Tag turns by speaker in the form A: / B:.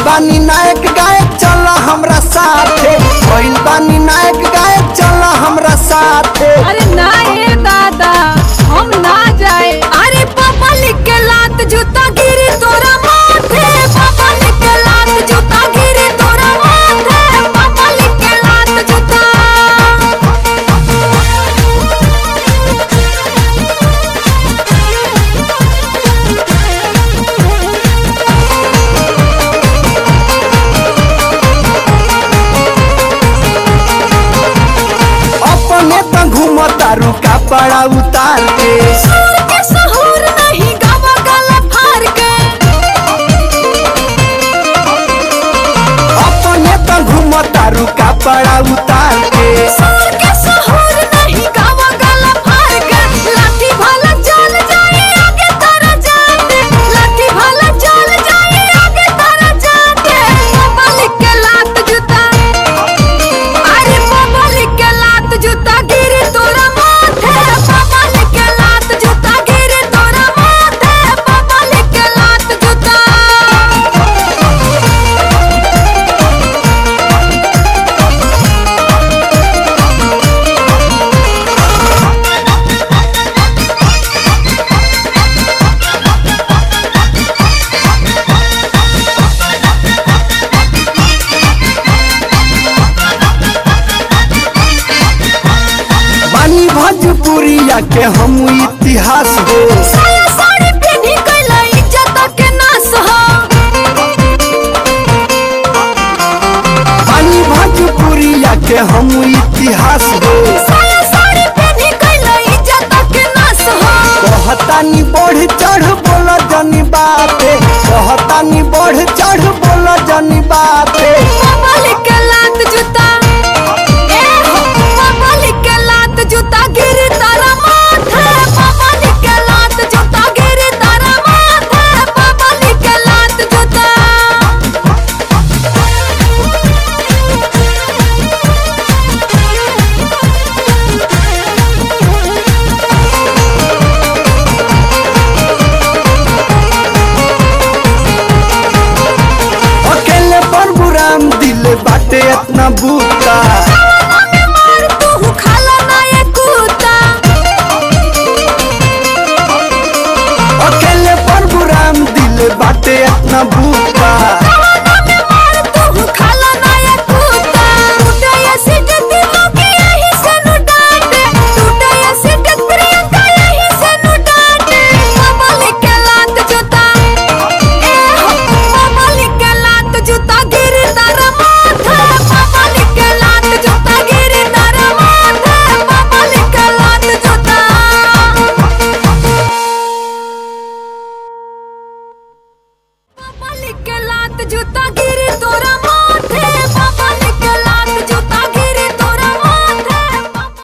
A: बानी नायक गायक चल हमरा साथे भइल बानी नायक गायक चल हमरा साथे
B: अरे ना ये दादा हम ना जाए अरे पापा लिख के लात जूता गिरी तोरा माथे पापा लिख के लात जूता गिरी तोरा माथे पापा लिख के लात जूता
A: अपने त घूमतारू कपड़ा उतार के
B: सूर के सहूर नहीं गावा गला फार के
A: अपने त घूमतारू कपड़ा उतार के
B: सूर के सहूर नहीं गावा गला फार के लाठी भाला चल जाए आगे तारा जाते लाठी भाला चल जाए आगे तारा जाते पापा लिख के लात जूता अरे पापा लिख के लात जूता गिरी तोरा माथे पापा लिख के लात जूता गिरी तोरा माथे पापा लिख के लात जूता
A: बानी भोजपुरिया के हम इतिहास हो
B: साया साड़ी पहनी कैला इज्जत के नाश हो
A: बानी भोजपुरिया के हम इतिहास हो
B: साया साड़ी पहनी कैला इज्जत के नाश हो
A: कहतानी बढ़ चढ़ बोल जनी बाते कहतानी बढ़ चढ़ बोल जनी बाते
B: पापा लिख के लात जूता ए हो पापा लिख के लात जूता गिरी तारा माथे पापा लिख के लात जूता गिरी तारा माथे पापा लिख के लात जूता
A: अकेले परबुराम दिल बाटे इतना बूता
B: मार तू खाला ना ये कुत्ता
A: अकेले परबुराम दिल बाटे इतना बूता